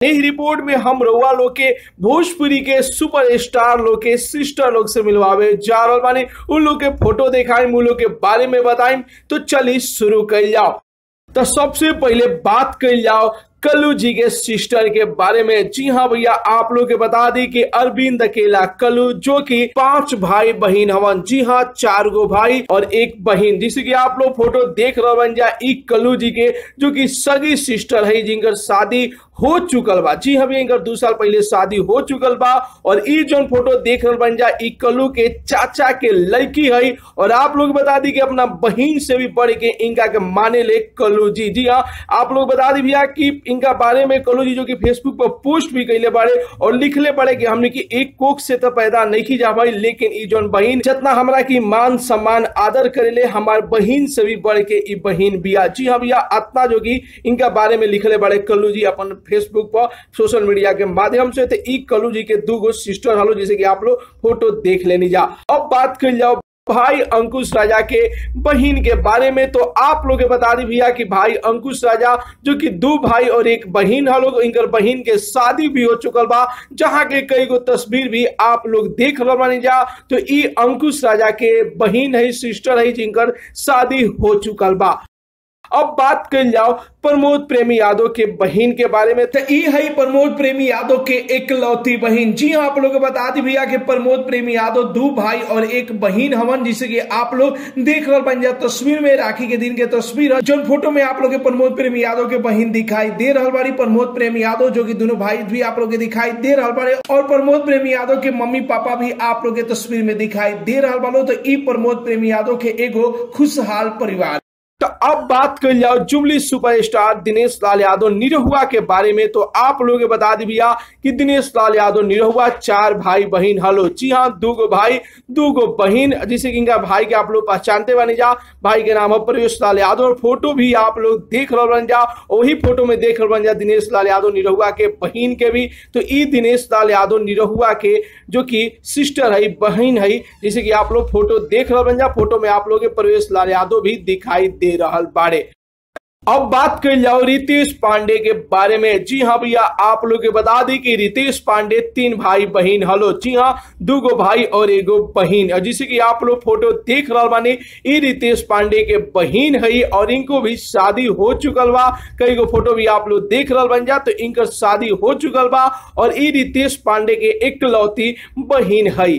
यही रिपोर्ट में हम रउआ लोग के भोजपुरी के सुपर स्टार लोग के सिस्टर लोग से मिलवावे जा रहल बानी उन लोग के फोटो दिखाई उन लोग के बारे में बताई तो चलिए शुरू कर जाओ तो सबसे पहले बात कर जाओ कल्लू जी के सिस्टर के बारे में जी हाँ भैया आप लोग के बता दी कि अरविंद अकेला कल्लू जो कि पांच भाई बहन हवन जी हाँ चार गो भाई और एक बहन जिसे कि आप लोग फोटो देख रहे बन जा ई कल्लू जी के जो कि सगी सिस्टर है जिनकर शादी हो चुकल बा जी हाँ इनकर दो साल पहले शादी हो चुकल बा और ई जोन फोटो देख रहे बन जा ई कल्लू के चाचा के लड़की है और आप लोग बता दी कि अपना बहन से भी बढ़ के इनका के माने ले कल्लू जी जी हाँ आप लोग बता दी भैया कि इनका बारे में कल्लू जी जो कि फेसबुक पर पोस्ट भी कैले बारे और लिखले पड़े कि हमने की एक कोख से तो पैदा नहीं की जा भाई लेकिन ई जोन बहन जितना हमरा की मान सम्मान आदर करेले हमार बहन से भी बढ़ के ई बहन बिया जी हाँ भैया अतना जो कि इनका बारे में लिखले बड़े कल्लू जी अपन फेसबुक पर सोशल मीडिया के माध्यम से तो ई कल्लू जी के दू गो सिस्टर हलो जैसे कि आप लोग फोटो देख लेनी जा अब बात कर जाओ भाई अंकुश राजा के बहन के बारे में तो आप लोग के बता दी भैया कि भाई अंकुश राजा जो कि दो भाई और एक बहन हलो इनकर बहन के शादी भी हो चुकल बा जहां के कई गो तस्वीर भी आप लोग देख रहे बानी जा तो ई अंकुश राजा के बहन है सिस्टर है जिनकर शादी हो चुकल बा अब बात कर जाओ प्रमोद प्रेमी यादव के बहन के बारे में तो ई है प्रमोद प्रेमी यादव के एकलौती बहन जी हाँ आप लोग को बता दी भैया कि प्रमोद प्रेमी यादव दो भाई और एक बहन हवन जिसे कि आप लोग देख रहे बन जा तस्वीर में राखी के दिन के तस्वीर है जो फोटो में आप लोग के प्रमोद प्रेमी यादव के बहन दिखाई दे रहा बाड़ी प्रमोद प्रेमी यादव जो कि दोनों भाई भी आप लोग के दिखाई दे रहा बाड़े और प्रमोद प्रेमी यादव के मम्मी पापा भी आप लोग के तस्वीर में दिखाई दे रहा बालो तो ई प्रमोद प्रेमी यादव के एगो खुशहाल परिवार तो अब बात कर जाओ जुबली सुपरस्टार दिनेश लाल यादव निरहुआ के बारे में तो आप लोग बता दी भैया कि दिनेश लाल यादव निरहुआ चार भाई बहन हलो जी हाँ दो गो भाई दो गो बहन जिसे कि इनका भाई के आप लोग पहचानते बने जा भाई के नाम है प्रवेश लाल यादव और फोटो भी आप लोग देख रहे बन जा वही फोटो में देख रहे बन जा दिनेश लाल यादव निरहुआ के बहन के भी तो ई दिनेश लाल यादव निरहुआ के जो कि सिस्टर है बहन है जिसे कि आप लोग फोटो देख रहे बन जा फोटो में आप लोग प्रवेश लाल यादव भी दिखाई दे रहल बाड़े अब बात कर जाओ रितेश पांडे के बारे में जी हाँ भैया आप लोग के बता दी कि रितेश पांडे तीन भाई बहन हलो जी हाँ दो गो भाई और एगो बहन जिसे कि आप लोग फोटो देख रहा बानी ई रितेश पांडे के बहन है और इनको भी शादी हो चुकल बा कई गो फोटो भी आप लोग देख रहा बन जा तो इनकर शादी हो चुकल बा और ई रितेश पांडे के एकलौती बहन है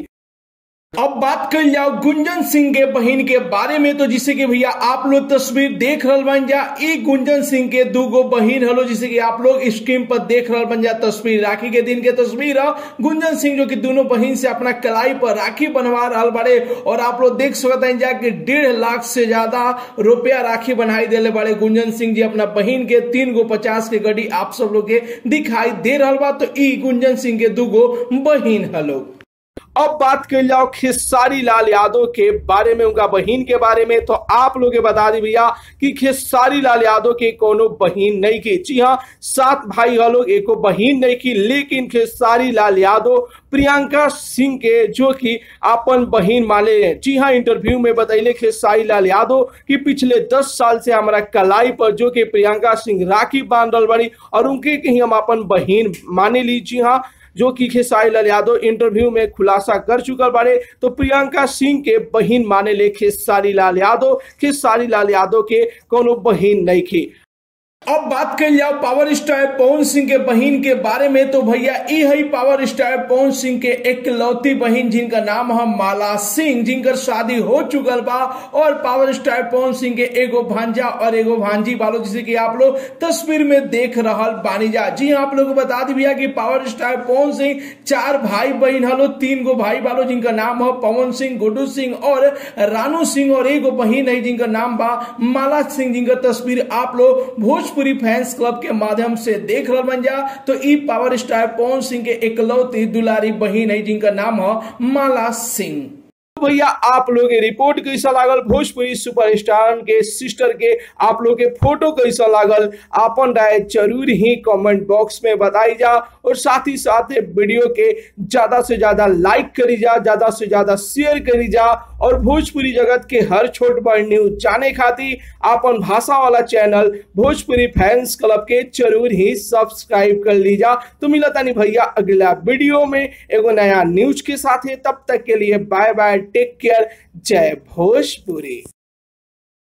अब बात कर जाओ गुंजन सिंह के बहन के बारे में तो जिसे कि भैया आप लोग तस्वीर देख रहा बन जा ई गुंजन सिंह के दो गो बहन हलो जिसे कि आप लोग स्क्रीन पर देख रहा बन जा तस्वीर राखी के दिन के तस्वीर है गुंजन सिंह जो कि दोनों बहन से अपना कलाई पर राखी बनवा रहा बड़े और आप लोग देख सकते हैं जा कि डेढ़ लाख से ज्यादा रुपया राखी बनाई दे बड़े गुंजन सिंह जी अपना बहन के तीन गो पचास के गड्डी आप सब लोग के दिखाई दे रहा बा तो ई गुंजन सिंह के दो गो बहन हलो अब बात कर जाओ खेसारी लाल यादव के बारे में उनका बहन के बारे में तो आप लोग बता दी भैया कि खेसारी लाल यादव के कोनो बहन नहीं की जी हाँ सात भाई लोग एको बहन नहीं की लेकिन खेसारी लाल यादव प्रियंका सिंह के जो कि अपन बहन माने हैं जी हाँ इंटरव्यू में बतैले खेसारी लाल यादव कि पिछले दस साल से हमारा कलाई पर जो कि प्रियंका सिंह राखी बांध बड़ी और उनके कहीं हम अपन बहन माने ली जी हाँ जो कि खेसारी लाल यादव इंटरव्यू में खुलासा कर चुकल बारे तो प्रियंका सिंह के बहन माने ले खेसारी लाल यादव खेसारी लाल यादव के कोनो बहन नहीं की अब बात कर जाओ पावर स्टार पवन सिंह के बहन के बारे में तो भैया ये है पावर स्टार पवन सिंह के एकलौती बहन जिनका नाम है माला सिंह जिनकर शादी हो चुकल बा और पावर स्टार पवन सिंह के एगो भांजा और एगो भांजी बालो जिसे कि आप लोग तस्वीर में देख रहा बानी जा जी हाँ आप लोग को बता दी भैया कि पावर स्टार पवन सिंह चार भाई बहन हलो तीन गो भाई बालो जिनका नाम है पवन सिंह गुड्डू सिंह और रानू सिंह और एगो बहन है जिनका नाम बा माला सिंह जिनका तस्वीर आप लोग भोज भोजपुरी फैंस क्लब के माध्यम से देख रहा बन जा तो ई पावर स्टार पवन सिंह के इकलौती दुलारी बहन है जिनका नाम है माला सिंह भैया आप लोग के रिपोर्ट कैसा लागल भोजपुरी सुपरस्टार के सिस्टर के आप लोग के फोटो कैसा लागल अपन राय जरूर ही कमेंट बॉक्स में बताई जा और साथ ही साथ वीडियो के ज्यादा से ज्यादा लाइक करी जा ज्यादा से ज्यादा शेयर करी जा और भोजपुरी जगत के हर छोट बड़ न्यूज जाने खातिर अपन भाषा वाला चैनल भोजपुरी फैंस क्लब के जरूर ही सब्सक्राइब कर लीजा तो मिला तानी भैया अगला वीडियो में एगो नया न्यूज के साथ तब तक के लिए बाय बाय टेक केयर जय भोजपुरी